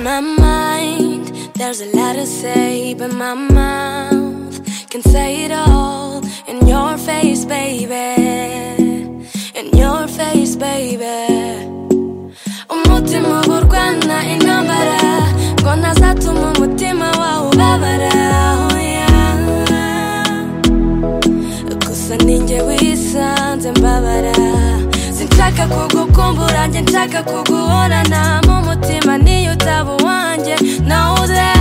my mind, there's a lot to say, but my mouth can say it all in your face, baby. In your face, baby. umutima urwana intambara ngo ntazatuma umutima wawe ubabara oya. gusa ninjye wisanze mbabara sinshaka kugukumbura njye nshaka kuguhorana mu mutima niyo utaba uwanjye nawe uze